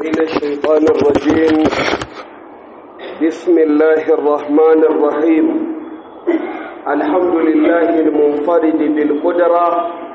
من الشيطان الرجيم بسم الله الرحمن الرحيم الحمد لله المنفرد بالقدرة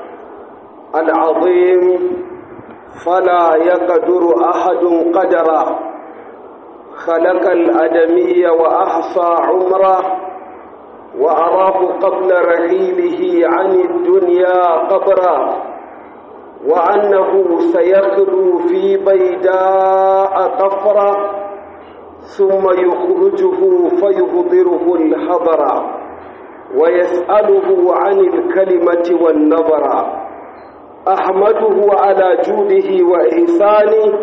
العظيم فلا يقدر أحد قدرا خلق الأدمي وأحصى عمره وأراه قبل رحيله عن الدنيا قبرا وأنه سيخلو في بيداء قفرا ثم يخرجه فيهضره الحضر ويسأله عن الكلمة والنظر أحمده على جوده وإحسانه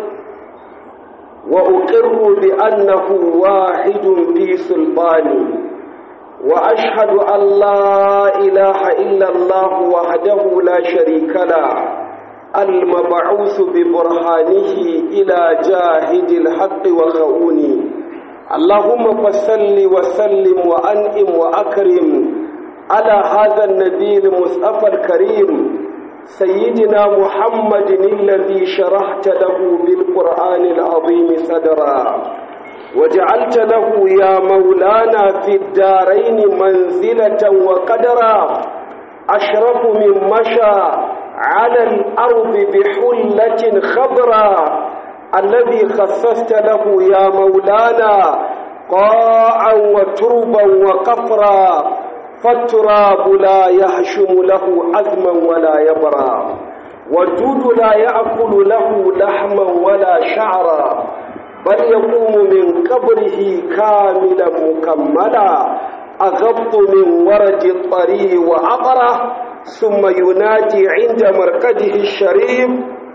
وأقر بأنه واحد في سلطانه وأشهد أن لا إله إلا الله وحده لا شريك له المبعوث ببرهانه إلى جاهد الحق وخؤونه اللهم فصل وسلم وأنئم وأكرم على هذا النبي المصطفى الكريم سيدنا محمد الذي شرحت له بالقرآن العظيم صدرا وجعلت له يا مولانا في الدارين منزلة وقدرا أشرف من مشى على الأرض بحلة خضرا الذي خصصت له يا مولانا قاعا وتربا وقفرا فالتراب لا يهشم له عزما ولا يبرا والدود لا يأكل له لحما ولا شعرا بل يقوم من قبره كاملا مكملا أغط من ورد الطري وعطره ثم ينادي عند مرقده الشريف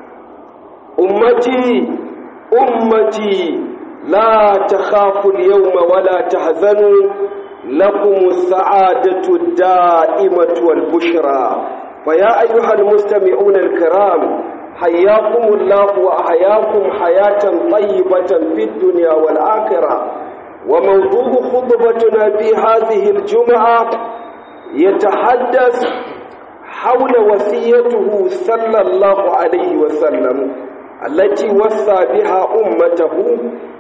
أمتي أمتي لا تخافوا اليوم ولا تحزنوا لكم السعادة الدائمة والبشرى فيا أيها المستمعون الكرام حياكم الله وأحياكم حياة طيبة في الدنيا والآخرة وموضوع خطبتنا في هذه الجمعة يتحدث حول وصيته صلى الله عليه وسلم التي وصى بها أمته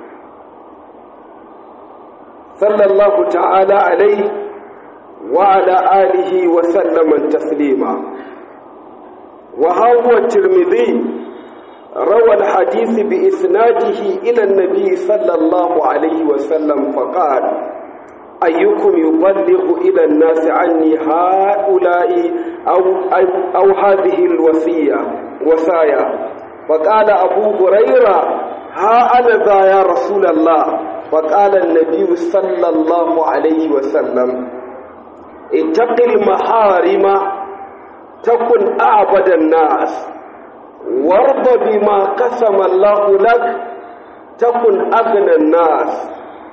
صلى الله تعالى عليه وعلى آله وسلم تسليما وها هو الترمذي روى الحديث بإسناده إلى النبي صلى الله عليه وسلم فقال أيكم يبلغ إلى الناس عني هؤلاء أو, أو, أو هذه الوصية وصايا فقال أبو هريرة ها أنا ذا يا رسول الله فقال النبي صلى الله عليه وسلم اتق المحارم تكن أعبد الناس وارض بما قسم الله لك تكن أغنى الناس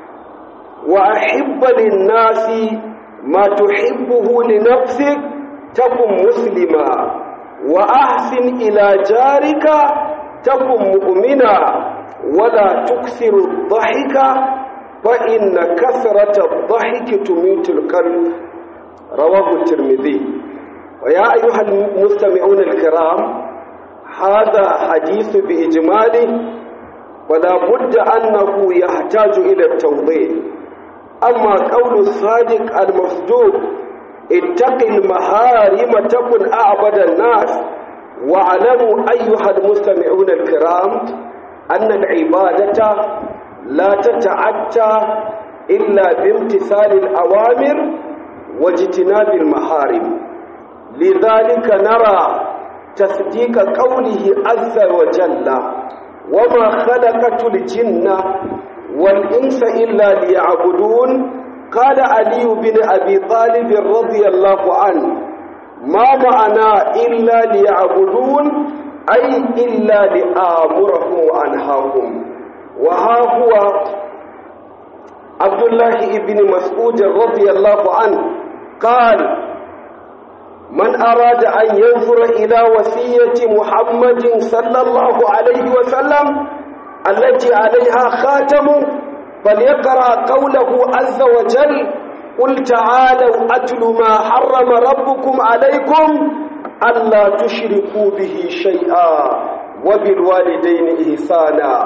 وأحب للناس ما تحبه لنفسك تكن مسلما وأحسن إلى جارك تكن مؤمنا ولا تكثر الضحك فإن كثرة الضحك تميت القلب رواه الترمذي ويا أيها المستمعون الكرام هذا حديث بإجماله ولا بد أنه يحتاج إلى التوضيح أما قول الصادق المصدوق اتق المحارم تكن أعبد الناس واعلموا أيها المستمعون الكرام أن العبادة لا تتعدى إلا بامتثال الأوامر واجتناب المحارم لذلك نرى تصديق قوله عز وجل وما خلقت الجن والإنس إلا ليعبدون قال علي بن أبي طالب رضي الله عنه ما معنى إلا ليعبدون أي إلا لآمرهم وأنهاهم وها هو عبد الله بن مسعود رضي الله عنه قال من أراد أن ينظر إلى وصية محمد صلى الله عليه وسلم التي عليها خاتم فليقرأ قوله عز وجل قل تعالوا أتل ما حرم ربكم عليكم ألا تشركوا به شيئا وبالوالدين إحسانا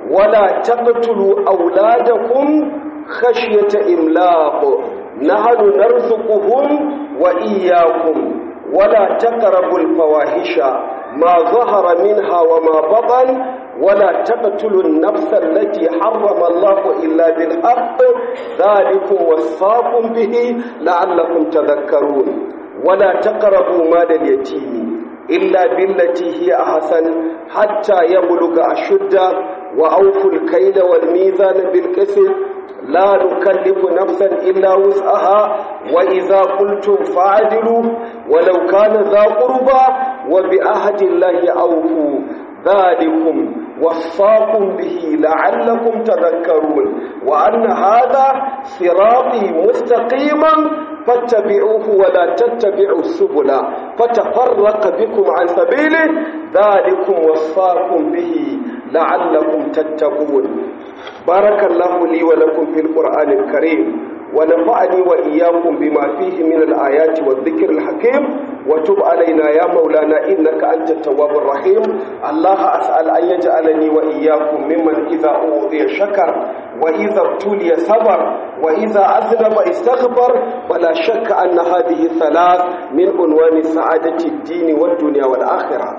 ولا تقتلوا أولادكم خشية إملاق نحن نرزقهم وإياكم ولا تقربوا الفواحش ما ظهر منها وما بطن ولا تقتلوا النفس التي حرم الله إلا بالحق ذلكم وصاكم به لعلكم تذكرون ولا تقربوا مال اليتيم إلا بالتي هي أحسن حتى يبلغ أشده وأوفوا الكيل والميزان بالقسط لا نكلف نفسا إلا وسعها وإذا قلتم فاعدلوا ولو كان ذا قربى وبعهد الله أوفوا ذلكم وصاكم به لعلكم تذكرون وأن هذا صراطي مستقيما فاتبعوه ولا تتبعوا السبل فتفرق بكم عن سبيله ذلكم وصاكم به لعلكم تتقون بارك الله لي ولكم في القرآن الكريم ونفعني وإياكم بما فيه من الآيات والذكر الحكيم وتب علينا يا مولانا إنك أنت التواب الرحيم الله أسأل أن يجعلني وإياكم ممن إذا أوضي شكر وإذا ابتلي صبر وإذا أذنب استغفر ولا شك أن هذه الثلاث من عنوان سعادة الدين والدنيا والآخرة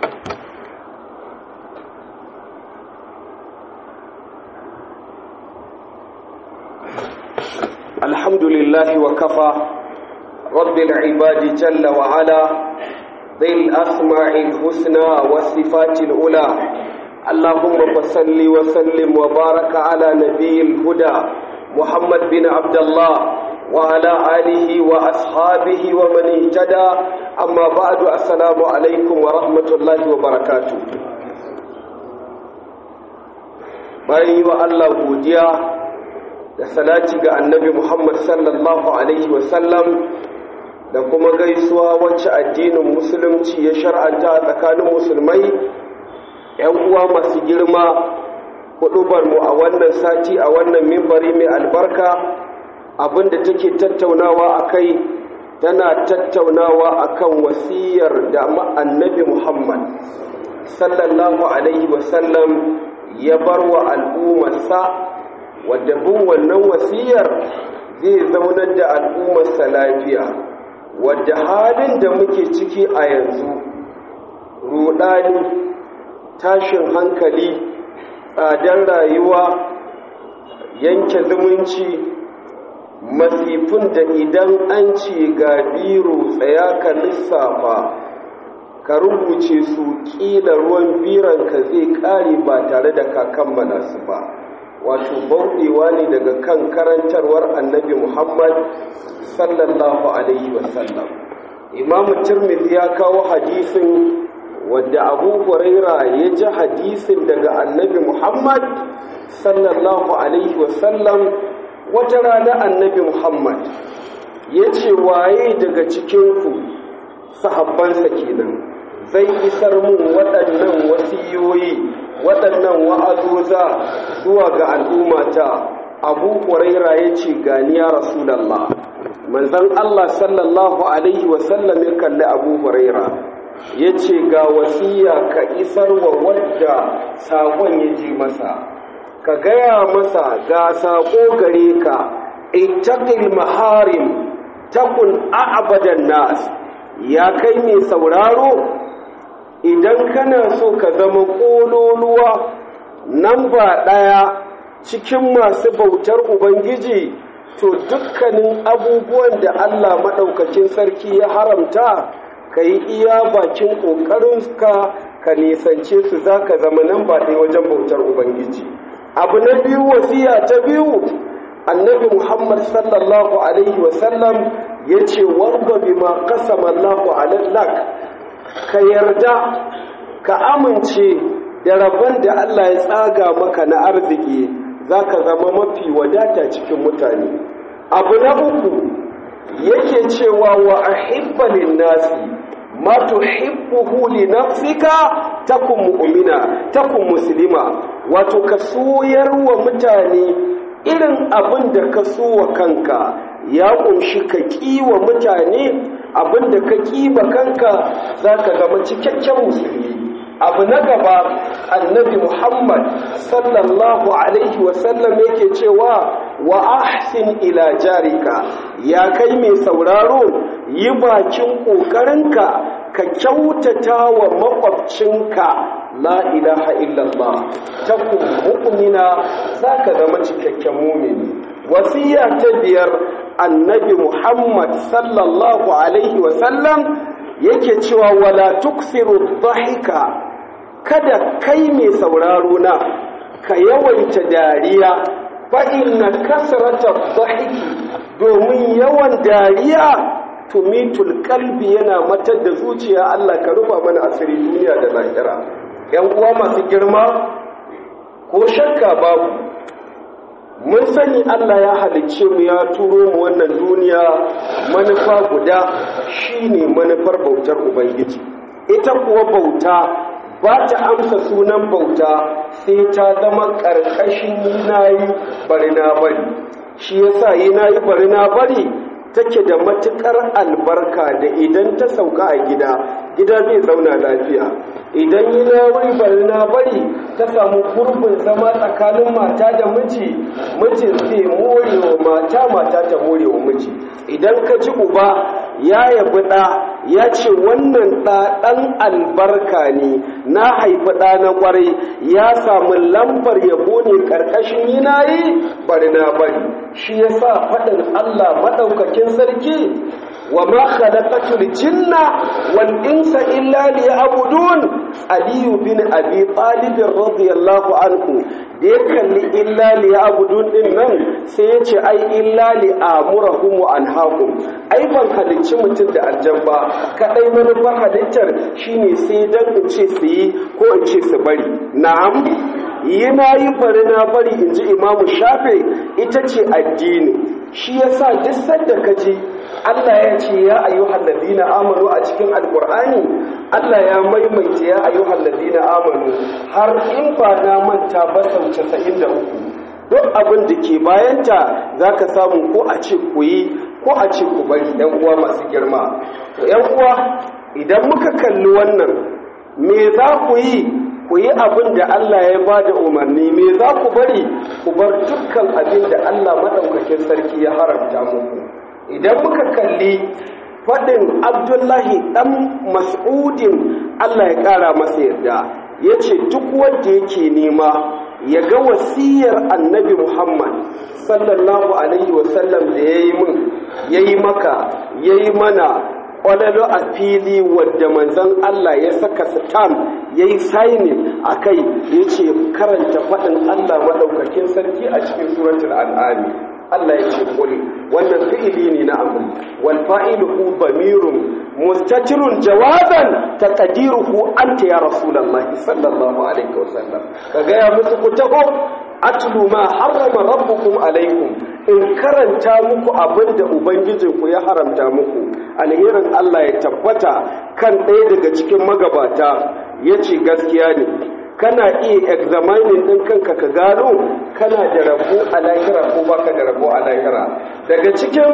الحمد لله وكفى رب العباد جل وعلا ذي الأسماع الحسنى والصفات الأولى اللهم فصل وسلم وبارك على نبي الهدى محمد بن عبد الله وعلى آله وأصحابه ومن اهتدى أما بعد السلام عليكم ورحمة الله وبركاته bayan yi wa Allah godiya da salati ga annabi Muhammad sallallahu Alaihi wasallam da kuma gaisuwa wacce addinin musulunci ya shar'anta a tsakanin musulmai ‘yan uwa masu girma mu a wannan sati a wannan mimbari mai albarka abinda take tattaunawa a kai tana tattaunawa akan wasiyar da annabi Muhammad sallallahu Alaihi wasallam ya bar wa al'ummarsa wadda bin wannan wasiyar zai zaunar da al'ummarsa lafiya wadda halin da muke ciki a yanzu rudani tashin hankali tsadar rayuwa yanke zumunci masifin da idan an ce ga biro tsaya ka lissafa ka rubuce su ƙila ruwan biranka zai ƙare ba tare da ka kammala su ba wato bauɗewa ne daga kan karantarwar annabi muhammad sallallahu alaihi wasallam imamu tirmidhi ya kawo hadisin wadda abu huraira ya ji hadisin daga annabi muhammad sallallahu alaihi wasallam wata rana annabi muhammad ya ce waye daga cikinku sahabbansa kenan zai isar mun waɗannan wasiyoyi waɗannan wa'azoza zuwa ga al'ummata abu ƙwaraira ya ce gani ya rasulallah manzan Allah sallallahu Alaihi wasallam ya kalli abu ƙwaraira ya ce ga wasiya ka isar wa wadda saƙon ya ji masa ka gaya masa ga saƙo gare ka ittaqil maharim takun a'badan nas ya kai mai sauraro idan kana so ka zama ƙololuwa nan ba ɗaya cikin masu bautar ubangiji to dukkanin abubuwan da allah maɗaukacin sarki ya haramta ka yi iya bakin ƙoƙarinka ka nisance su za ka zama nan ba ɗaya wajen bautar ubangiji abu na biyu wasiya ta biyu annabi muhammad sallallahu alaihi wasallam ya ce wanga bima kasama allahu alallak ka yarda ka amince da rabon da Allah ya tsaga maka na arziki za ka zama mafi wadata cikin mutane abu na uku yake cewa wa ahibbalin nasi ma tuhibbuhu li nafsika takun mu'mina takun muslima wato ka soyar wa mutane irin abin da ka so wa kanka ya kunshi ka kiwa mutane abinda ka kiba kanka za ka zama cikakken musulmi abu na gaba annabi muhammad sallallahu alaihi wasallam yake cewa wa ahsin ila jarika ya kai mai sauraro yi bakin ƙoƙarinka ka kyautata wa makwabcinka la ilaha illallah takun mu'mina zaka zama cikakken mumini wasiya ta biyar annabi muhammad sallallahu alaihi wasallam yake cewa wala tuksiru dhahika kada kai mai sauraro na ka yawaita dariya fa inna kasrata dhahiki domin yawan dariya tumitul kalbi yana matar da zuciya Allah ka rufa mana asiri duniya da lahira yan uwa masu girma ko shakka babu mun sani Allah ya halicce mu ya turo mu wannan duniya manufa guda shine manufar bautar ubangiji ita kuwa bauta ba ta amsa sunan bauta sai ta zama ƙarƙashin yinayi bari na bari shi yasa yinayi bari na bari take da matuƙar albarka da idan ta sauka a gida gida zai zauna lafiya idan yi na wuri bari na bari ta samu gurbin zama tsakanin mata da miji mijin zai more wa mata mata ta more wa miji idan ka ji uba ya yabi ɗa ya ce wannan ɗa ɗan albarka ne na haifi ɗa na ƙwarai ya samu lambar yabo ne ƙarƙashin yinayi bari na bari shi ya sa faɗin allah maɗaukakin sarki wa ma khalaqatul jinna wal insa illa liya'budun aliyu bin abi talib radiyallahu anhu da ya kalli illa liya'budun din nan sai ya ce ai illa li'amurahum wa anhahum ai ban halicci mutum da aljan ba kadai manufar halittar shine sai dan in ce su yi ko in ce su bari na'am yana yi bari na bari in ji imamu shafe ita ce addini shi yasa duk sanda ka ji Allah ya ce ya ayyuhal ladina amanu a cikin alqur'ani Allah ya maimaita ya ayyuhal ladina amanu har in ba na manta ba sau 93 duk abin da ke bayanta zaka samu ko a ce ku yi ko a ce ku bari yan uwa masu girma to yan uwa idan muka kalli wannan me za ku yi ku yi abin da Allah ya ba da umarni me za ku bari ku bar dukkan abin da Allah maɗaukakin sarki ya haramta muku idan muka kalli faɗin abdullahi ɗan mas'udin Allah ya ƙara masa yarda ya ce duk wanda yake nema ya ga wasiyar annabi muhammad sallallahu alaihi wasallam da ya yi min ya yi maka ya yi mana ƙwalalo a fili wadda manzan Allah ya saka sitam ya yi sainin a kai ya ce karanta faɗin Allah maɗaukakin sarki a cikin suratul al'ami Allah ya ce kuli wannan fi'ili ne na amri wal fa'ilu hu bamirun mustatirun jawazan taqdiruhu anta ya rasulullahi sallallahu alaihi wasallam kaga ya musu ku taho atlu ma harrama rabbukum alaikum in karanta muku abinda ubangijinku ya haramta muku alherin Allah ya tabbata kan ɗaya daga cikin magabata yace gaskiya ne kana iya examining din kanka ka gano kana da rabo a lahira ko baka da rabo a lahira daga cikin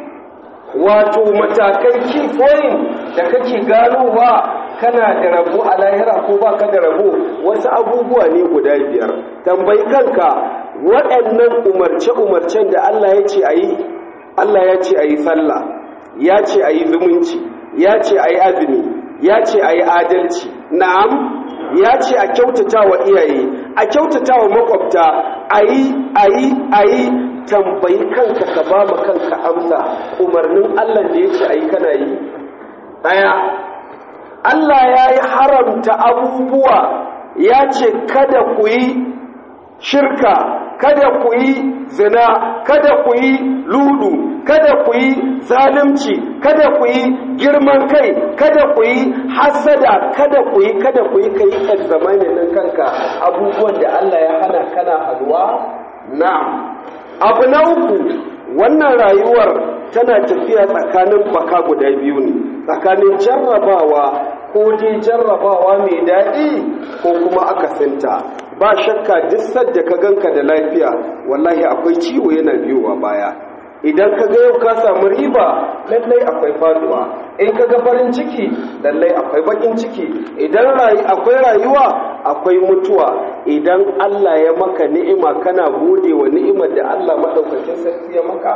wato matakai key point da kake ganowa kana da rabo a lahira ko baka da rabo wasu abubuwa ne guda biyar tambayi kanka waɗannan umarce-umarcen da Allah ya ce a yi Allah ya ce a yi sallah ya ce a yi zumunci ya ce a yi azumi ya ce a yi adalci na'am ya ce a kyautata wa iyaye a kyautata wa makwabta a yi a yi a yi tambayi kanka ka ba ma kanka amsa umarnin allah da ya ce a yi kana yi ɗaya allah ya yi haramta abubuwa ya ce kada ku yi shirka kada ku yi zina kada ku yi ludu kada ku yi zalunci kada ku yi girman kai kada ku yi hasada kada ku yi kada ku yi kai examine din kanka abubuwan da Allah ya hana kana halwa na'am abu na uku wannan rayuwar tana tafiya tsakanin baka guda biyu ne tsakanin jarrabawa ko dai jarrabawa mai daɗi ko kuma akasinta ba shakka duk sadda ka ganka da lafiya wallahi akwai ciwo yana biyowa baya idan ka ga yau ka samu riba lallai akwai faduwa in ka ga farin ciki lallai akwai bakin ciki idan akwai rayuwa akwai mutuwa idan Allah ya maka ni'ima kana gode wa ni'imar da Allah madaukakin sarki ya maka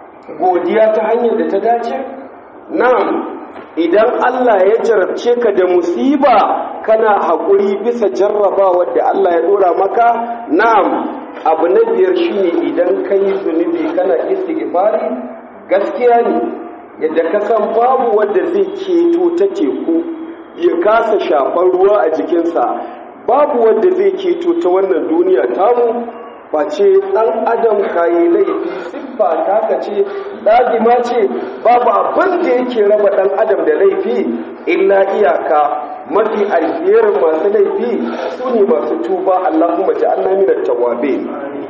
godiya ta hanyar da ta dace na'am idan Allah ya jarabce ka da musiba kana haƙuri bisa jarrabawar da Allah ya dora maka na'am abu na biyar shine idan ka yi zunubi kana istighfari gaskiya ne yadda ka san babu wanda zai keto ta teku ya kasa shafar ruwa a jikinsa babu wanda zai keto ta wannan duniya tamu face ɗan adam kayi laifi siffa taka ce ɗadima ce babu abin da yake raba ɗan adam da laifi illa iyaka mafi alherin masu laifi su ne masu tuba Allahumma ja'alna minat tawwabin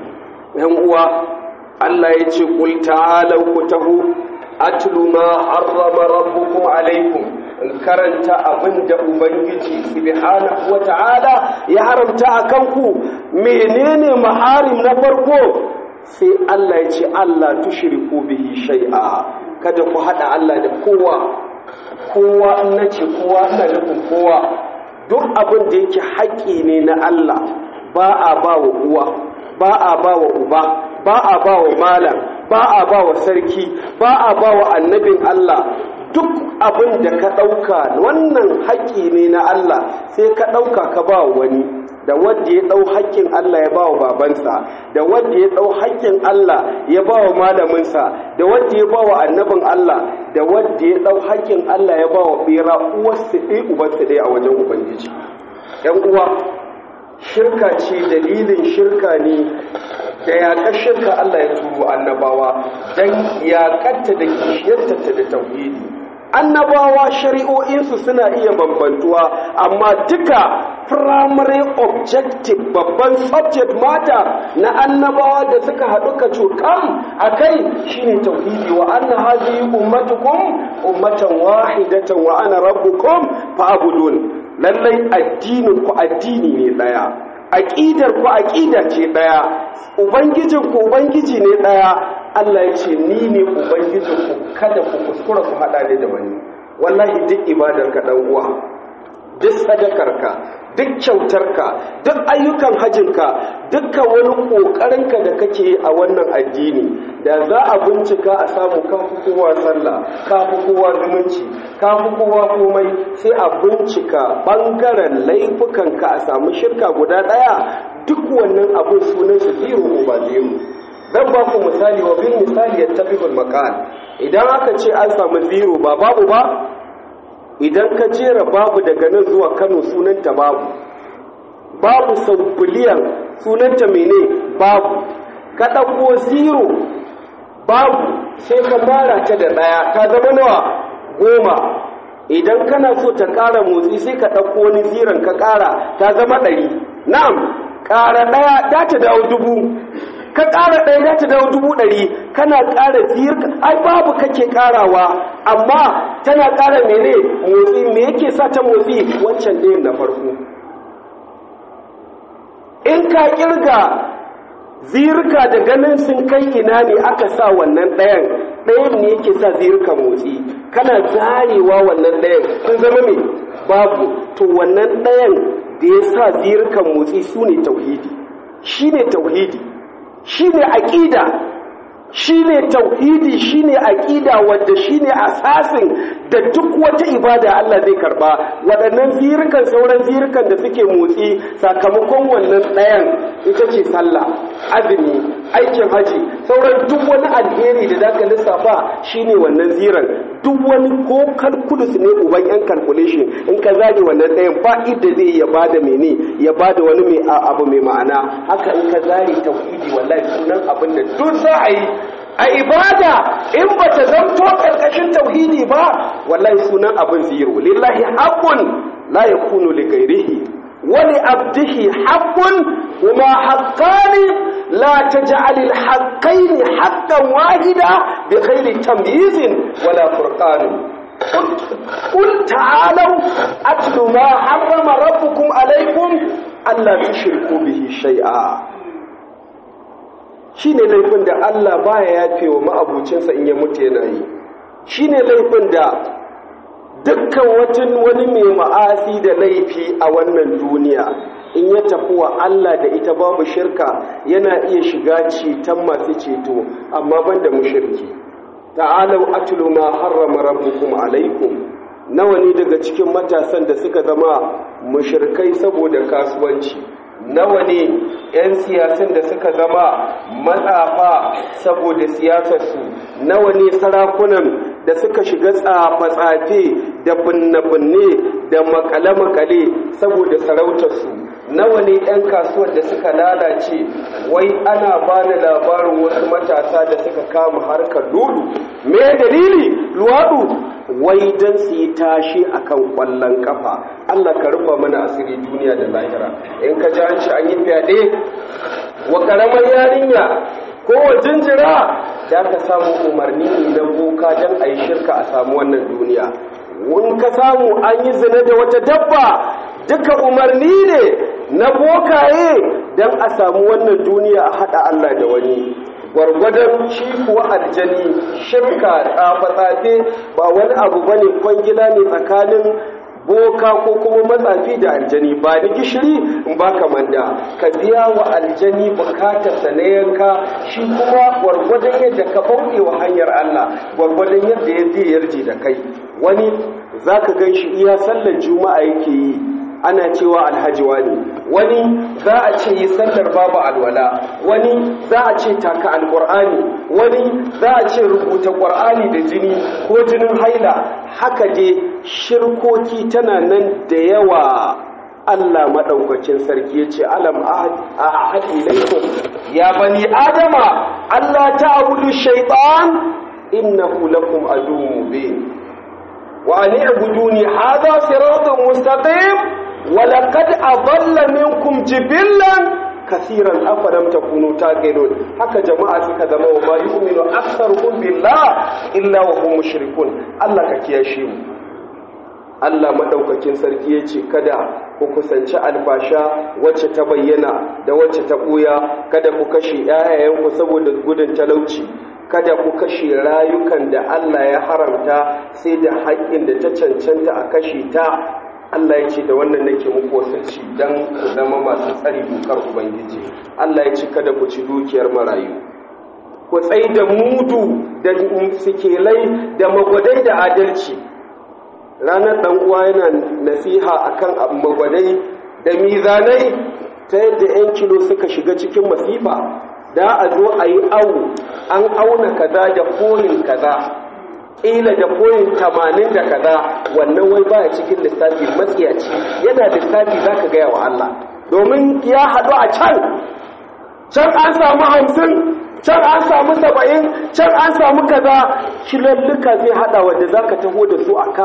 yan uwa Allah ya ce qul ta'alu ku tahu atlu ma harrama rabbukum alaikum in karanta abin da ubangiji subhanahu wata'ala ya haramta akan ku menene maharim na farko sai Allah ya ce Allah tushriku bihi shay'a kada ku hada Allah da kowa kowa in na ce kowa ina nufin kowa duk abin da yake haƙƙi ne na Allah ba a ba wa uwa ba a ba wa uba ba a ba wa malam ba a ba wa sarki ba a ba wa annabin Allah duk abin da ka ɗauka wannan haƙƙi ne na Allah sai ka ɗauka ka ba wani da wadda ya ɗau haƙƙin Allah ya ba wa babansa da wadda ya ɗau haƙƙin Allah ya ba wa malaminsa da wadda ya ba wa annabin Allah da wadda ya ɗau haƙƙin Allah ya ba wa ɓera uwarsu ɗaya ubansu ɗaya a wajen Ubangiji. ‘Yan uwa, shirka ce dalilin shirka ne da yaƙar shirka Allah ya turo annabawa don yaƙarta da kishiyarta da tauhidi. Annabawa shari'o'insu suna iya bambantuwa, amma duka primary objective babban subject matter na annabawa da suka haɗu ka cokam a kai shine tauhidi wa anna hadhihi ummatukum ummatan wahidatan wa ana rabbukum fa'budun lallai addinin ku addini ne daya aqidar ku aqida ce daya ubangijin ku ubangiji ne daya Allah ya ce ni ne ubangijin ku kada ku kuskura ku hada ni da wani wallahi duk ibadar ka dan uwa duk sadakarka duk kyautarka duk ayyukan hajinka dukkan wani ƙoƙarinka da kake a wannan addini da za a bincika a samu kafi kowa sallah kafi kowa zumunci kafi kowa komai sai a bincika ɓangaren laifukanka a samu shirka guda ɗaya duk wannan abin sunan su zero ba zero dan ba ku misali wa bin misali ya tafi makal idan aka ce an samu zero ba babu ba idan ka jera babu daga nan zuwa kano sunanta babu babu sau biliyan sunanta mene babu ka ɗauko zero babu sai ka mara ta da ɗaya ta zama nawa goma idan kana so ta ƙara motsi sai ka ɗauko wani ziran ka ƙara ta zama ɗari na'am ƙara ɗaya za ta dawo dubu ka ƙara ɗaya za ta dawo dubu ɗari kana ƙara zirka ai babu kake ƙarawa amma tana ƙara mene motsi me yake sa ta motsi wancan ɗayan na farko in ka ƙirga zirka da ganin sun kai ina ne aka sa wannan ɗayan ɗayan ne yake sa zirka motsi kana zarewa wannan ɗayan sun zama me babu to wannan ɗayan da ya sa zirkan motsi su ne tauhidi shi ne tauhidi shi ne aƙida shi ne tauhidi shi ne aƙida wadda shi ne asasin da duk wata ibada Allah zai karba waɗannan zirikan sauran zirikan da suke motsi sakamakon wannan ɗayan ita ce sallah azumi aikin haji sauran duk wani alheri da zaka lissafa shine wannan ziran duk wani ko calculus ne uban yan calculation in ka zage wannan ɗayan ba idda zai ya bada mene ya bada wani mai abu mai ma'ana haka in ka zare tauhidi wallahi sunan abin da duk za a yi a ibada in ba ta zamto karkashin tauhidi ba wallahi sunan abin zero lillahi haqqun la yakunu li ghairihi wa li abdihi haqqun huma haqqani la taj'al al haqqayn haqqan wahida bi ghairi tamyizin wala furqan قل تعالوا أتل ما حرم ربكم عليكم ألا تشركوا به شيئا shine laifin da Allah baya yafe wa ma'abucinsa in ya mutu yana yi shine laifin da dukkan wani mai ma'asi da laifi a wannan duniya in ya tafi wa Allah da ita babu shirka yana iya shiga ceton masu ceto amma banda mushriki ta'alau atlu ma harrama rabbukum alaikum nawa ne daga cikin matasan da suka zama mushrikai saboda kasuwanci nawa ne 'yan siyasan da suka zama matsafa saboda siyasarsu nawa ne sarakunan da suka shiga tsafe-tsafe da binne-binne da makale-makale saboda sarautarsu nawa ne 'yan kasuwar da suka lalace wai ana ba da labarin wasu matasa da suka kama harkar lulu me dalili luwaɗu wai don su yi tashi akan kwallon kafa Allah ka rufa mana asiri duniya da lahira in ka ji an ci an yi fyaɗe wa ƙaramar yarinya ko wa jinjira da ka samu umarni ne na boka don a yi shirka a samu wannan duniya in ka samu an yi zina da wata dabba duka umarni ne na bokaye don a samu wannan duniya a haɗa Allah da wani gwargwadon shi kuwa aljani shirka tsafe-tsafe ba wani abu ba ne kwangila ne tsakanin boka ko kuma matsafi da aljani ba ni gishiri in ba ka manda ka biya wa aljani bukatarsa na yanka shi kuma gwargwadon yadda ka bauɗe wa hanyar Allah gwargwadon yadda ya zai yarje da kai wani za ka gan shi iya sallar juma'a yake yi ana cewa alhaji wani wani za a ce yi sallar babu alwala wani za a ce taka alƙur'ani wani za a ce rubuta ƙur'ani da jini ko jinin haila haka je shirkoki tana nan da yawa Allah maɗaukacin sarki ya ce alam a haɗi laifin ya bani adama Allah ta abudu shaitan innahu lakum aduwwun mubin wa ani abuduni hadha siratun mustaqim ولقد أضل منكم جبلا كثيرا أفلم تكونوا تعقلون haka jama'a suka zama wa ma yu'minu aktharuhum billah illa wa hum mushrikun Allah ka kiyashe mu Allah madaukakin sarki yace kada ku kusanci albasha wacce ta bayyana da wacce ta buya kada ku kashe ƴaƴayenku saboda gudun talauci kada ku kashe rayukan da Allah ya haramta sai da haƙƙin da ta cancanta a kashe ta Allah ya ce da wannan nake muku wasanci don ku zama masu tsari dokar Ubangiji. Allah ya ce kada ku ci dukiyar marayu. Ku tsai da mudu da sikelai da magwadai da adalci. Ranar ɗan uwa yana nasiha akan magwadai da mizanai ta yadda 'yan kilo suka shiga cikin masifa da a zo a yi awu an auna kaza da koyin kaza ƙila da koyin tamanin da kaza wannan wai baya cikin lissafi matsiyaci yana lissafi za ka gaya wa Allah domin ya haɗu a can can an samu hamsin can an samu saba'in can an samu kaza kilalluka zai haɗa wanda za ka taho da su a ka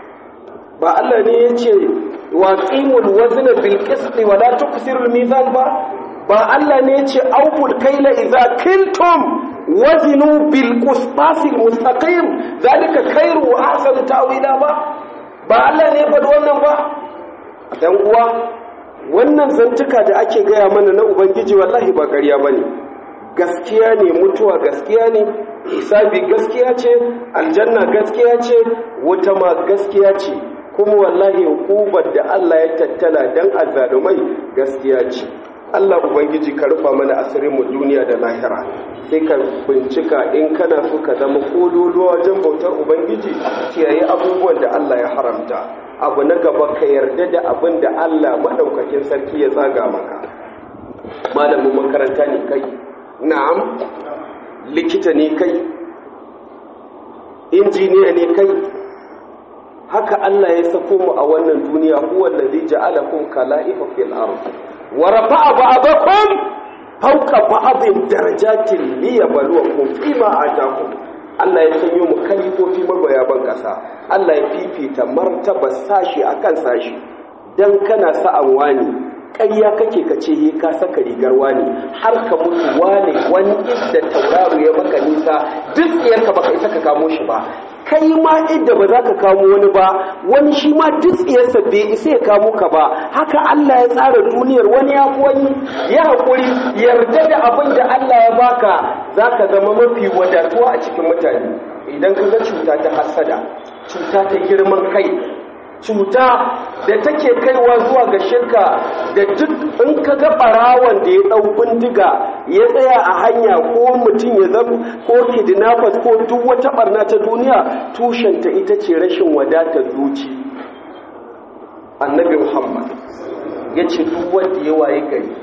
ba Allah ne ya ce wa ƙimul wazina bil qisti wa la tuksirul mizan ba ba Allah ne ya ce auful kaila idza kiltum wazinu bil qisṭasil mustaqim zalika khairu wa ahsanu ta'wila ba ba Allah ne faɗi wannan ba dan uwa wannan zantuka da ake gaya mana na ubangiji wallahi ba ƙarya bane gaskiya ne mutuwa gaskiya ne hisabi gaskiya ce aljanna gaskiya ce wuta ma gaskiya ce kuma wallahi hukubar da Allah ya tattala dan azzalumai gaskiya ce Allah Ubangiji ka rufa mana asirin mu duniya da lahira sai ka bincika in kana so ka zama kololuwa wajen bautar Ubangiji kiyaye abubuwan da Allah ya haramta abu na gaba ka yarda da abin da Allah madaukakin sarki ya tsaga maka malamin makaranta ne kai na'am likita ne kai injiniya ne kai haka Allah ya sako mu a wannan duniya huwa allazi ja'alakum kala'ifa fil ardh ورفع بعضكم فوق بعض درجات ليبلوكم فيما آتاكم Allah ya sanyo mu kalifofi magoya ban kasa Allah ya fifita martaba sashi akan sashi dan kana sa'an wani ƙarya kake ka ce he ka saka rigar wani har ka mutu wani wani idda tauraro ya maka nisa duk tsiyarka baka isa ka kamo shi ba kai ma idda ba za ka kamo wani ba wani shi ma duk tsiyarsa bai isa ya kamo ka ba haka Allah ya tsara duniyar wani ya wani ya haƙuri yarda da abin da Allah ya baka za ka zama mafi wadatuwa a cikin mutane idan ka ga cuta ta hasada cuta ta girman kai cuta da take kaiwa zuwa ga shirka da duk in ka ga barawan da ya ɗau bindiga ya tsaya a hanya ko mutum ya zama ko kidnappers ko duk wata barna ta duniya tushenta ita ce rashin wadatar zuci annabi muhammad ya ce duk wanda ya waye gari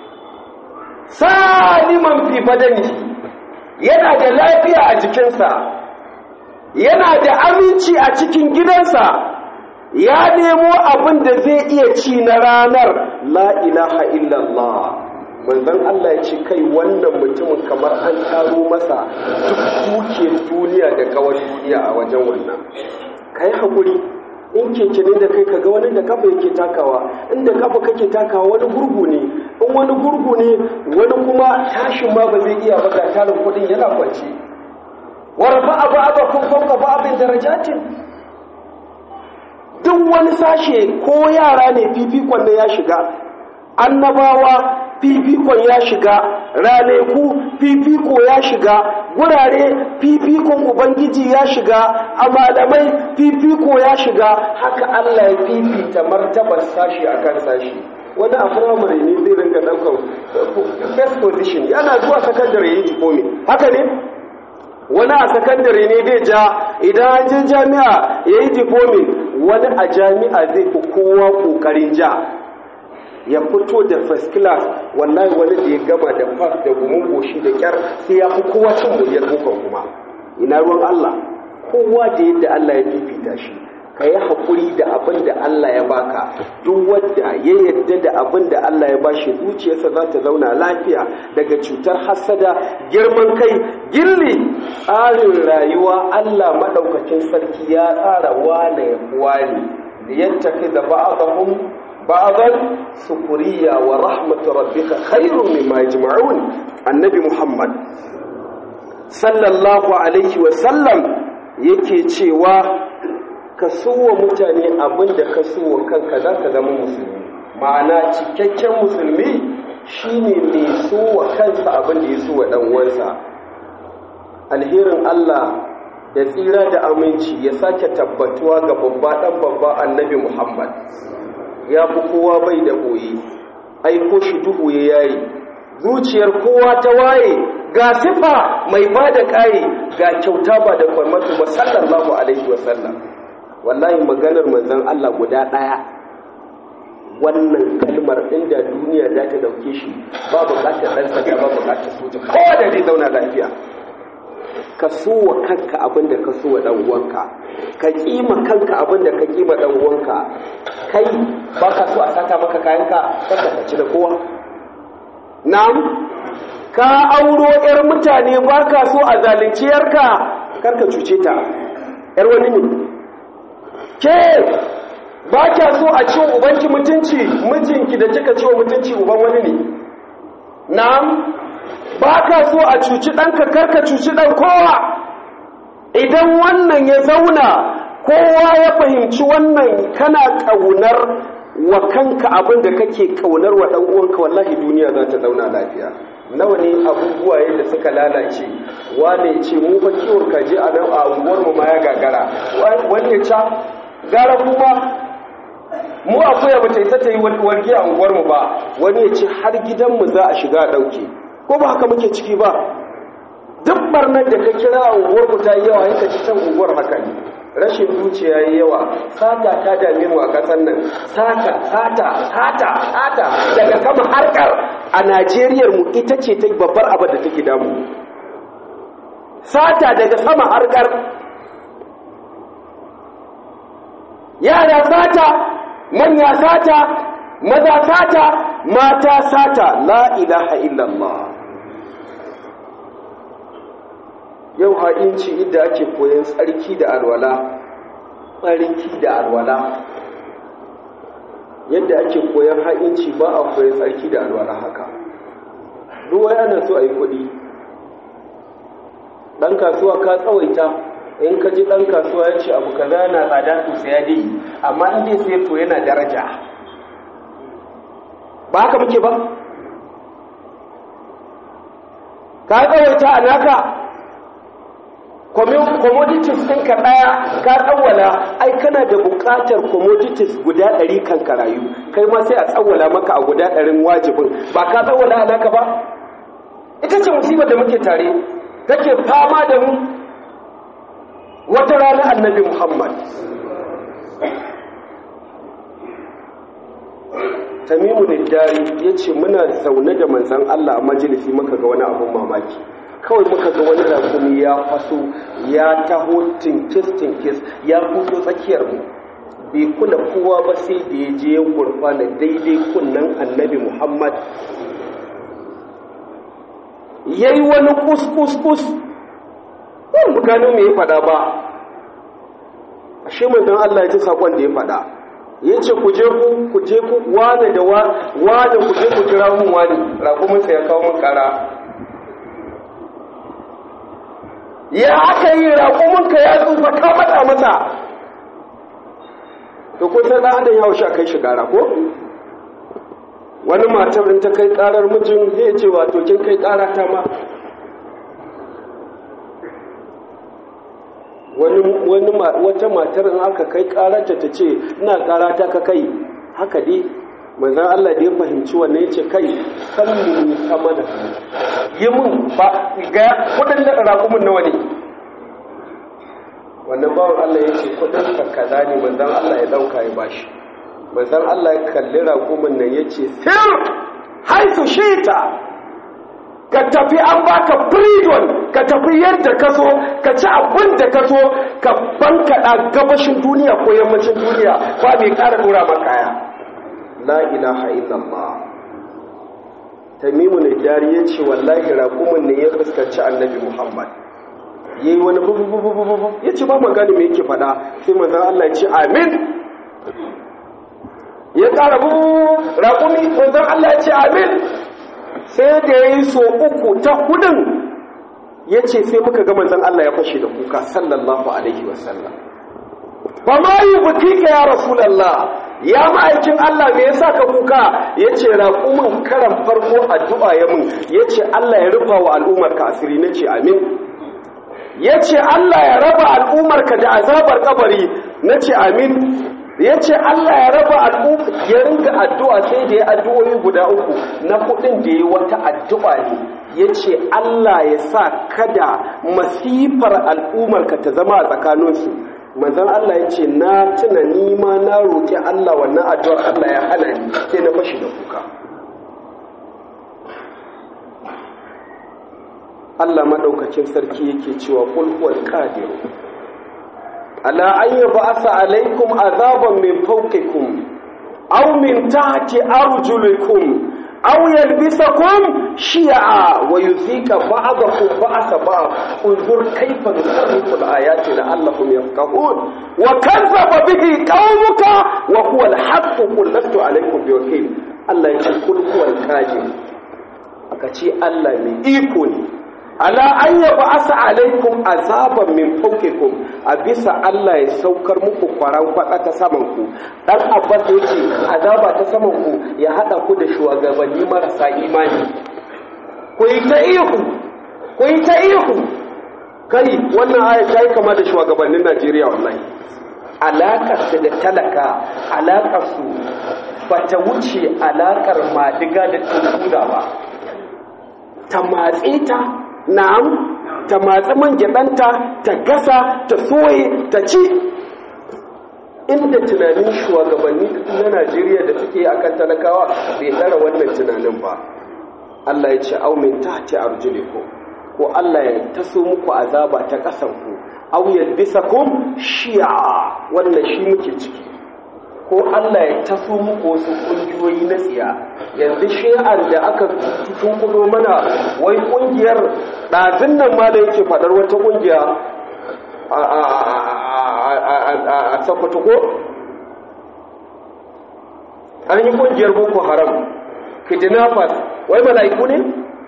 saliman fi badani yana da lafiya a jikinsa yana da aminci a cikin gidansa ya nemo abin da zai iya ci na ranar la ilaha illallah manzon Allah ya ce kai wannan mutumin kamar an taro masa duk dukiyar duniya da kawar duniya a wajen wannan kai hakuri in keke ne da kai kaga wani da kafa yake takawa inda kafa kake takawa wani gurgu ne in wani gurgu ne wani kuma tashin ma ba zai iya ba ga tarin kudin yana kwance warfa abu abu kun fauka ba abin darajatin duk wani sashe ko yara ne fifikon da ya shiga annabawa fifikon ya shiga ranaku fifiko ya shiga gurare fifikon ubangiji ya shiga a malamai fifiko ya shiga haka allah ya fifita martabar sashi a kan sashi wani a firamare ne zai ringa ɗaukar first position yana zuwa sakandare ya yi jikomi haka ne wani a sakandare ne zai ja idan an je jami'a ya yi diplomi wani a jami'a zai fi kowa ƙoƙarin ja ya fito da first class wallahi wani da ya gama da fas da gumin goshi da kyar sai ya fi kowa cin muryar bukan kuma ina ruwan Allah kowa da yadda Allah ya fifita shi ka yi haƙuri da abin da Allah ya baka duk wadda ya yadda da abin da Allah ya bashi zuciyarsa za ta zauna lafiya daga cutar hasada girman kai girli tsarin rayuwa Allah maɗaukacin sarki ya tsara wane ya wane da yattafi da ba'adahum ba'adan sukuriya wa rahmatu rabbika khairun mimma yajma'un annabi Muhammad sallallahu alaihi wa sallam yake cewa ka suwa mutane abin da ka suwa kanka za ka zama musulmi ma'ana cikakken musulmi shine mai suwa kansa abin da ya suwa ɗan'uwansa alherin Allah da tsira da aminci ya sake tabbatuwa ga babba ɗan babba annabi Muhammad ya fi kowa bai da ɓoye aiko shi duhu ya yayi zuciyar kowa ta waye ga sifa mai ba da ƙaye ga kyauta ba da kwarmatu ba sallallahu alaihi wasallam wallahi maganar manzon Allah guda ɗaya wannan kalmar inda duniya za ta dauke shi ba bukatar ɗan sanda ba bukatar soja kowa da zai zauna lafiya ka so wa kanka abin da ka so wa ɗan uwanka ka kima kanka abin da ka kima ɗan uwanka kai ba ka so a sata maka kayanka kanka ka ci da kowa na'am ka auro 'yar mutane ba ka so a zalunci yarka karka cuce ta 'yar wani ne ke ba kya so a ciwo ubanki mutunci mijinki da kika ciwo mutunci uban wani ne na'am ba ka so a cuci ɗanka karka cuci ɗan kowa idan wannan ya zauna kowa ya fahimci wannan kana ƙaunar wa kanka abin da kake ƙaunar wa ɗan uwanka wallahi duniya za ta zauna lafiya nawa ne abubuwa yadda suka lalace wane ce mu fa kiwon kaji a nan a unguwarmu ma ya gagara wani ya ca gara kuma mu akuya ba ta isa ta yi warge a unguwarmu ba wani ya ce har gidanmu za a shiga a ɗauke ko ba haka muke ciki ba duk barnar da ka kira a unguwarmu ta yi yawa yanka can unguwar haka ne rashin zuciya yi yawa sata ta dame mu a ƙasar nan sata sata sata sata daga kama harkar a najeriyar mu ita ce ta babbar abin da take damu sata daga sama harkar yara sata manya sata maza sata mata sata la ilaha illallah yau ha'inci inda ake koyon tsarki da alwala tsarki da alwala yadda ake koyan ha'inci ba a koyan tsarki da alwala haka ruwa yana so a yi kuɗi ɗan kasuwa ka tsawaita in ka ji ɗan kasuwa ya ce abu kaza na tsada to sai ya dai amma in dai sai to yana daraja ba haka muke ba ka tsawaita a naka commodities ɗinka ɗaya ka tsawwala ai kana da buƙatar commodities guda ɗari kan karayu kai ma sai a tsawwala maka a guda ɗarin wajibin ba ka tsawwala a naka ba ita ce musibar da muke tare kake fama da mu wata rana annabi muhammad tamimu ne dari ya ce muna zaune da manzan allah a majalisi muka ga wani abin mamaki kawai muka ga wani rakumi ya faso ya taho tinkis-tinkis ya kuso tsakiyar mu bai kula kowa ba sai da ya je ya gurfana daidai kunnan annabi muhammad ya yi wani kus-kus-kus wani gano mai ya fada ba a shi manzan allah ya ji sakon da ya fada ya ce ku je ku ku je ku wane da wane ku je ku kira mun wani rakuminsa ya kawo mun kara ya aka yi raƙuminka ya tsufa ka mata mata to kun san ɗan adam ya sha kai shi gara ko wani matar in ta kai ƙarar mijin zai ce wato kin kai ƙara ta ma wani wata matar in aka kai ƙararta ta ce ina ƙara ta ka kai haka dai manzan Allah da ya fahimci wannan ya ce kai san mu sama da yi mun ba ga kudin da raƙumin nawa ne wannan bawan Allah ya ce kudin ka kaza ne manzan Allah ya dauka ya bashi manzan Allah ya kalli raƙumin nan ya ce sir haisu shita ka tafi an baka freedom ka tafi yadda ka so ka ci abin da ka so ka bankaɗa gabashin duniya ko yammacin duniya ba mai ƙara ɗora makaya la ilaha illallah tamimu ne jari ya ce wallahi raƙumin ne ya fuskanci annabi muhammad ya yi wani bubububububu ya ce ba magani mai yake fada sai manzan allah ya ce amin ya ƙara bubu raƙumi manzan allah ya ce amin sai da ya yi so uku ta hudun ya ce sai muka ga manzan allah ya fashe da kuka sallallahu alaihi wasallam ba ma yi butika ya rasulallah ya ma'aikin Allah me yasa ka kuka yace raƙumin karan farko addu'a ya mun yace Allah ya rufa wa al'ummar ka asiri nace amin yace Allah ya raba al'ummar ka da azabar kabari nace amin yace Allah ya raba al'ummar ya ringa addu'a sai da ya addu'o'i guda uku na kudin da yi wata addu'a ne yace Allah ya sa kada masifar al'ummar ka ta zama a tsakaninsu manzan Allah ya ce na tuna nima na roƙi Allah wannan addu'ar Allah ya hana ni sai na fashi da kuka Allah maɗaukacin sarki yake cewa ƙulhuwar ƙadiru ala an yi ba'asa alaikum azaban min fauƙikum aw min tahti arjulikum aw yalbisakum shi'a wa yuzika ba'dakum ba'sa ba'd unzur kayfa nusarrifu al-ayati la'allahum yafqahun wa kadzdzaba bihi qaumuka wa huwa al-haqq qul lastu alaykum biwakil Allah yace kul huwa al-qadir aka ce Allah mai iko ne ala an yab'asa alaikum azaban min fawqikum a bisa Allah ya saukar muku kwaran kwada ta saman ku dan abbas yace azaba ta saman ku ya hada ku da shugabanni marasa imani ku yi ta ihu ku yi ta ihu kai wannan aya ta yi kama da shugabannin Najeriya wallahi alakar da talaka alakar su bata wuce alakar madiga da tuntuda ba ta matse ta na'am ta matsi man gyaɗanta ta gasa ta soye ta ci inda tunanin shugabanni na najeriya da suke a kan talakawa bai tsara wannan tunanin ba allah ya ce aumin ta ce arjuliku ko allah ya taso muku azaba ta ƙasanku auyar bisa ko shi'a wannan shi muke ciki ko Allah ya taso muku wasu ƙungiyoyi na tsiya yanzu shi'ar da aka tunkudo mana wai ƙungiyar ɗazin nan ma da yake faɗar wata ƙungiya a sakwato ko an yi kungiyar boko haram kidnappers wai mala'iku ne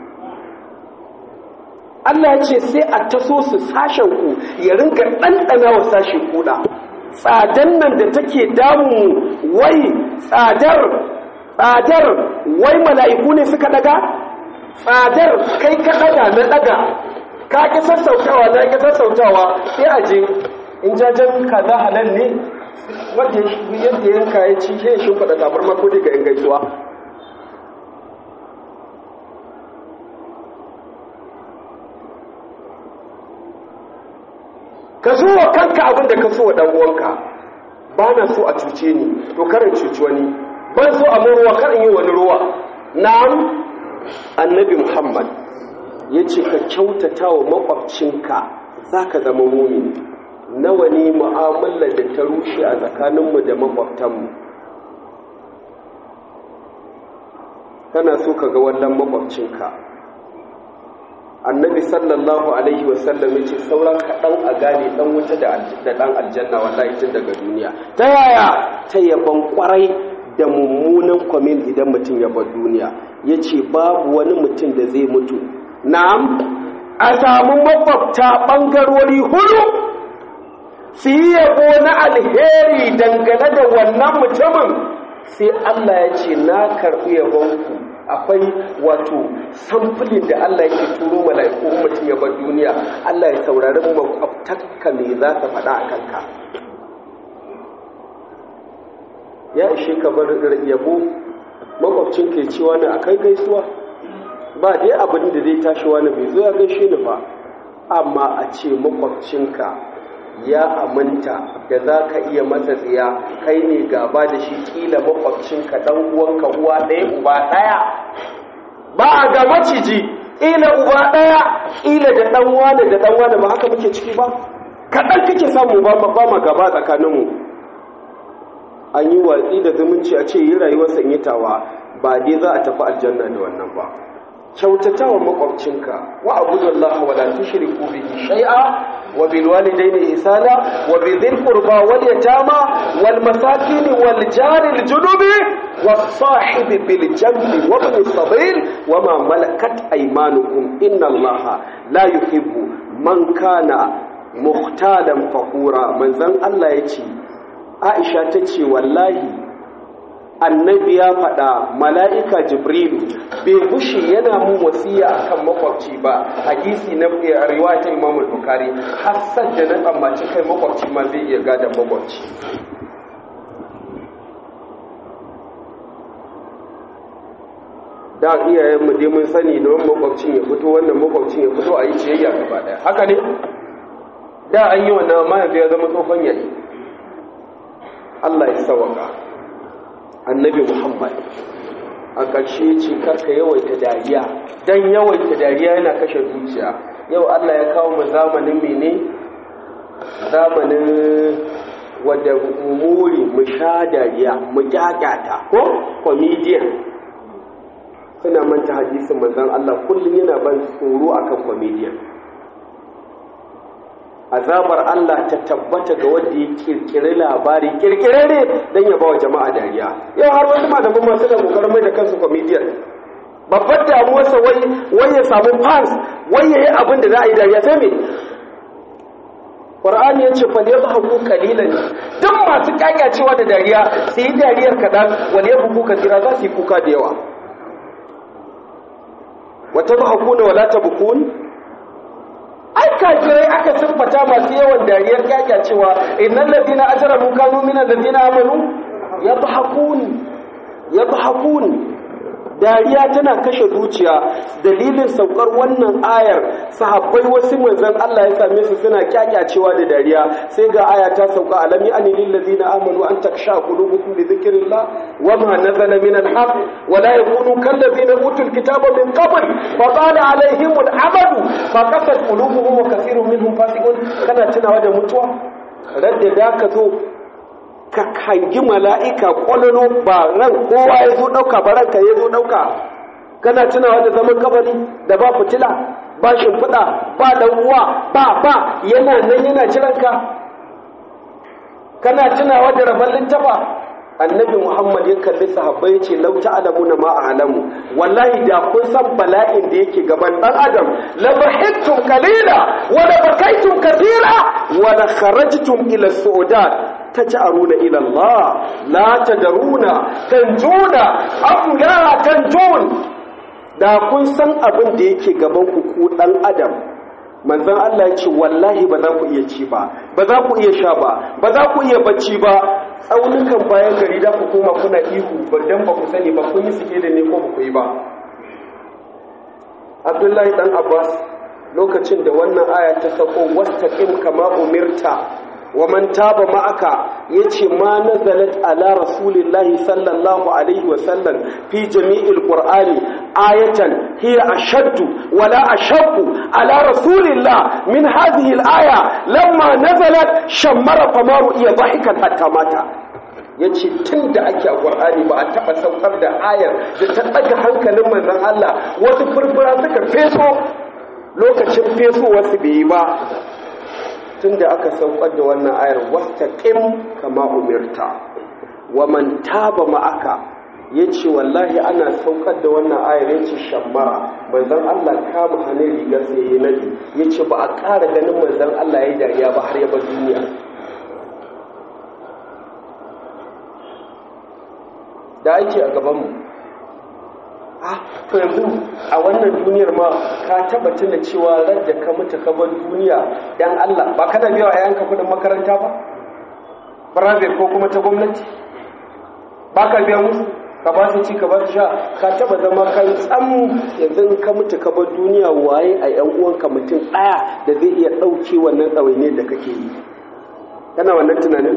Allah ya ce sai a taso su sashen ku ya ringa ɗanɗana wa sashen kuɗa tsadan nan da take damu wai tsadar tsadar wai mala'iku ne suka daga tsadar kai ka daga na daga ka ki sassautawa na ki sassautawa sai a je in jajen kaza halal ne wanda yadda yanka ya ci sai shi faɗa tabar mako daga yan gaisuwa ka so wa kanka abin da ka so wa uwanka ba na so a cuce ni to karin cuci wani ban so a ruwa karin yi wani ruwa na'am annabi muhammad ya ce ka kyautata wa makwabcinka za ka zama mumini nawa ne mu'amalar da ta rushe a tsakaninmu da makwabtanmu kana so ka ga wannan makwabcinka annabi sallallahu alaihi wasallam ya ce sauran kaɗan a gane ɗan wuta da ɗan aljanna wallahi tun daga duniya ta yaya ta yaban kwarai da mummunan kwamin idan mutum ya bar duniya ya ce babu wani mutum da zai mutu na'am a samu makwabta ɓangarori hudu su yi yabo na alheri dangane da wannan mutumin sai Allah ya ce na karɓi yabonku akwai wato samfulin da Allah yake turo mala'iku mutum ya bar duniya Allah ya saurari makwabtarka me za ta faɗa a kanka ya ishe ka bar yabo makwabcin ke cewa ne akai gaisuwa ba dai abin da zai tashi wani bai zo ya gaishe ni ba amma a ce makwabcinka ya aminta da za ka iya masa tsiya kai ne gaba da shi kila makwabcinka dan uwanka uwa ɗaya uba ɗaya ba a ga maciji kila uba ɗaya kila da ɗan wane da ɗan wane ba haka muke ciki ba kaɗan kake samu ba ma gaba tsakaninmu an yi watsi da zumunci a ce yi rayuwar sanyitawa ba dai za a tafi aljanna da wannan ba kyautata wa makwabcinka wa abudullah wa la tushriku bihi shay'a wa bil walidayni ihsana wa bi dhil qurba wal yatama wal masakin wal jari al junubi was sahibi bil janbi wa ibn sabil wa ma malakat aymanukum inna allaha la yuhibbu man kana muhtalan fakhura manzon Allah yace Aisha tace wallahi annabi ya faɗa mala'ika jibrilu bai bushe yana mun wasiya akan makwabci ba hadisi na riwaya ta imam bukari hassan da na tsammaci kai makwabci ma zai iya gada makwabci da iyayenmu dai mun sani da wani makwabcin ya fito wannan makwabcin ya fito a yi ciyayya gaba ɗaya haka ne da an yi wannan amma yanzu ya zama tsofan yayi Allah ya sawaka annabi muhammad a ƙarshe ce karka yawaita dariya don yawaita dariya yana kashe zuciya yau allah ya kawo mu zamanin mene zamanin wadda muri mu sha dariya mu kyakkyata ko comedian suna manta hadisin manzan allah kullum yana ban tsoro akan comedian azabar Allah ta tabbata ga wanda ya kirkiri labari kirkirare don ya bawa jama'a dariya yau har wasu malaman masu da kokarin mai da kansu comedian babbar damuwarsa wai wai ya samu fans wai ya yi abin da za a yi dariya sai me Qur'ani ya ce fal yadhaku qalilan duk masu kyakyacewa da dariya su yi dariyar kadan wal yabku katira za su yi kuka da yawa wa tadhakuna wala tabkun ai kafirai aka siffata masu yawan dariyar kyakya cewa innal ladina ajramu kanu minal ladina amanu yadhakun yadhakun dariya tana kashe zuciya dalilin saukar wannan ayar sahabbai wasu manzon Allah ya same su suna kyakyacewa da dariya sai ga aya ta sauka alami ani lil ladina amanu an taksha qulubukum li dhikrillah wama nazala min al-haq wa la yakunu kal ladina utul kitaba min qabl fa qala alaihim al-amadu fa qasat qulubuhum wa kathirun minhum fasiqun kana tunawa da mutuwa radda da ka zo ka hangi mala'ika ƙwalolo ba ran kowa ya zo ɗauka ba ranka ya zo ɗauka kana tunawa da zaman kabari da ba fitila ba shimfiɗa ba ɗan'uwa ba ba yana nan yana jiranka kana tunawa da rabon littafa annabi muhammad ya kalli sahabbai ya ce lau ta'lamuna ma a'lamu wallahi da kun san bala'in da yake gaban dan adam la bahittum qalila wa la bakaytum kathira wa la kharajtum ila su'udat taj'aruna ila Allah la tadaruna tanjuna am la tanjun da kun san abin da yake gaban ku ku dan adam manzon Allah ya ce wallahi ba za ku iya ci ba ba za ku iya sha ba ba za ku iya bacci ba tsaunukan bayan gari da ku koma kuna ihu ba dan ba ku sani ba kun yi suke da ne ko ba ku yi ba Abdullahi dan Abbas lokacin da wannan aya ta sako wastaqim kama umirta wa man taba ma'aka yace ma nazalat ala rasulillahi sallallahu alaihi wa sallam fi jami'il qur'ani ayatan hiya ashaddu wala ashaqu ala rasulillah min hadhihi al-aya lamma nazalat shammara famaru iya dhahikan hatta mata yace tunda ake a qur'ani ba a taba saukar da ayar da ta daga hankalin manzon Allah wasu furfura suka feso lokacin fesowar su bai yi ba tun da aka saukar da wannan ayar wasta ƙim kama umirta wa man taba ma'aka ya ce wallahi ana saukar da wannan ayar ya ce shammara manzan Allah kama hannun rigar sai ya nadi ya ce ba a ƙara ganin manzan Allah ya dariya ba har yaba duniya da ake a gabanmu to yanzu a wannan duniyar ma ka taba tuna cewa ran da ka mutu ka bar duniya dan Allah ba kana biya wa yayanka kudin makaranta ba private ko kuma ta gwamnati ba ka biya musu ka ba su ci ka ba su sha ka taba zama kan tsam yanzu ka mutu ka bar duniya waye a yan uwanka mutum daya da zai iya dauke wannan tsawaine da kake yi kana wannan tunanin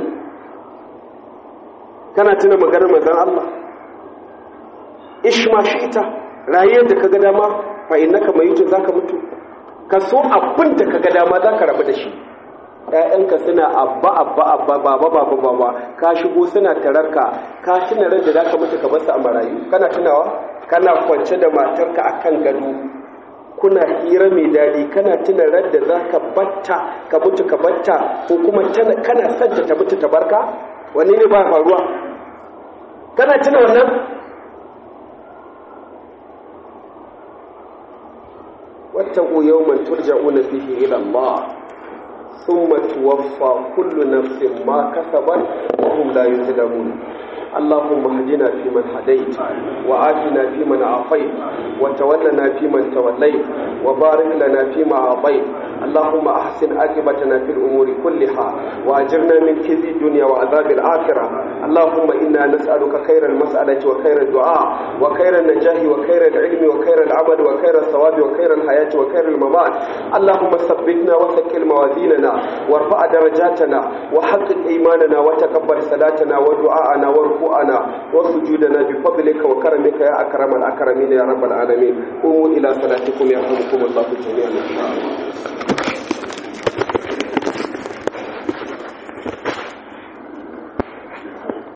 kana tuna maganar manzon Allah ishma shi ita rayuwar da kaga dama fa innaka mayitun zaka mutu ka so abin da kaga dama zaka rabu da shi ƴaƴanka suna abba abba abba baba baba baba ka shigo suna tararka ka tuna ran da zaka mutu ka basu a marayu kana tunawa kana kwance da matarka akan gado kuna hira mai daɗi kana tuna ran da zaka batta ka mutu ka batta ko kuma kana santa ta mutu ta barka wanne ne ba faruwa kana tuna wannan واتقوا يوما ترجعون فيه إلى الله ثم توفى كل نفس ما كسبت وهم لا يظلمون اللهم اهدنا فيمن هديت وآتنا فيمن عافيت وتولنا فيمن توليت وبارك لنا فيما أعطيت اللهم أحسن عاقبتنا في الأمور كلها وأجرنا من خزي الدنيا وعذاب الآخرة اللهم إنا نسألك خير المسألة وخير الدعاء وخير النجاح وخير العلم وخير العمل وخير الثواب وخير الحياة وخير الممات اللهم ثبتنا وثقل موازيننا وارفع درجاتنا وحقق إيماننا وتقبل صلاتنا ودعاءنا وركوعنا وسجودنا بفضلك وكرمك يا أكرم الأكرمين يا رب العالمين قوموا إلى صلاتكم يرحمكم الله جميعا